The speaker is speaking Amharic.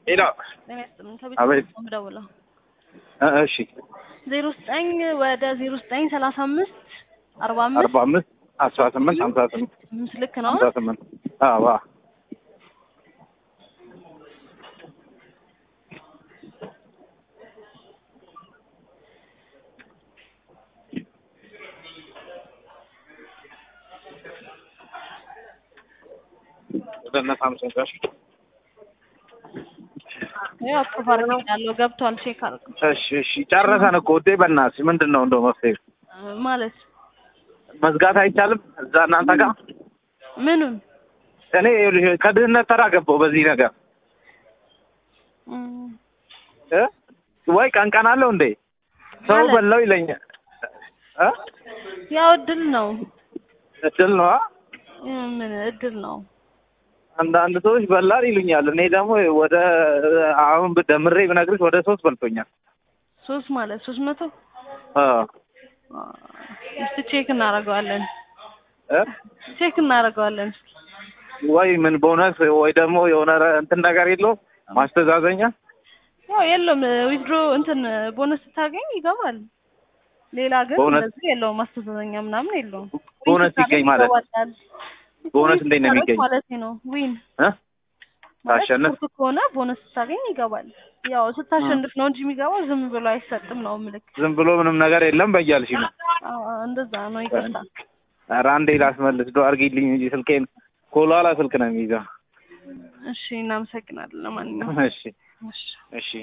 ሄሎ ጤና ይስጥልኝ። ከቤት አቤት። ነው የምደውለው። እ እሺ ዜሮ ዘጠኝ ወደ ዜሮ ዘጠኝ ሰላሳ አምስት አርባ አምስት አርባ አምስት አስራ ስምንት ሀምሳ ስምንት አምስት ልክ ነው። ሀምሳ ስምንት አዎ አዎ። ወደ እነ ሳምሰንግ ጋር ያው አፕሮቭ አድርጌያለሁ ገብቷል። ቼክ አድርጉ እሺ እሺ ጨረሰን እኮ ውዴ በእናትሽ ምንድን ነው እንደው መፍትሄ እ ማለት መዝጋት አይቻልም እዛ እናንተ ጋር ምኑን እኔ ይኸውልሽ ከድህነት ተራ ገባሁ በዚህ ነገር እም፣ እ ወይ ቀን ቀን አለው እንዴ ሰው ማለት? በላው ይለኛል እ ያው እድል ነው እድል ነው አ? እ፣ ምን እድል ነው። አንዳንድ ሰዎች በላል ይሉኛል እኔ ደግሞ ወደ አሁን ደምሬ ብነግርሽ ወደ ሶስት በልቶኛል ሶስት ማለት ሶስት መቶ አ አ፣ እስቲ ቼክ እናደርገዋለን እ ቼክ እናደርገዋለን። ወይ ምን ቦነስ ወይ ደግሞ የሆነ እንትን ነገር የለውም ማስተዛዘኛ ያው የለውም ዊዝድሮ እንትን ቦነስ ስታገኝ ይገባል። ሌላ ግን ቦነስ- እንደዚህ የለውም ማስተዛዘኛ ምናምን የለውም። ቦነስ ዊን ስታገኝ ሲገኝ ማለት ይገባላል። ቦነስ ዊን እንዴት ነው ስታደርግ የሚገኝ? ማለት ነው ዊን እ ማለት ታሸንፍ ስፖርት ከሆነ ቦነስ ስታገኝ ይገባል። ያው ስታሸንፍ ነው እንጂ የሚገባው ዝም ብሎ አይሰጥም ነው ምልክ። ዝም ብሎ ምንም ነገር የለም በያልሽ ነው እንደዛ ነው። ይቅርታ። ኧረ አንዴ ላስመልስ ዶ አድርጊልኝ እንጂ ስልኬን ኮላላ ስልክ ነው የሚይዘው እሺ፣ እናመሰግናለን። ለማንኛውም እሺ እሺ። እሺ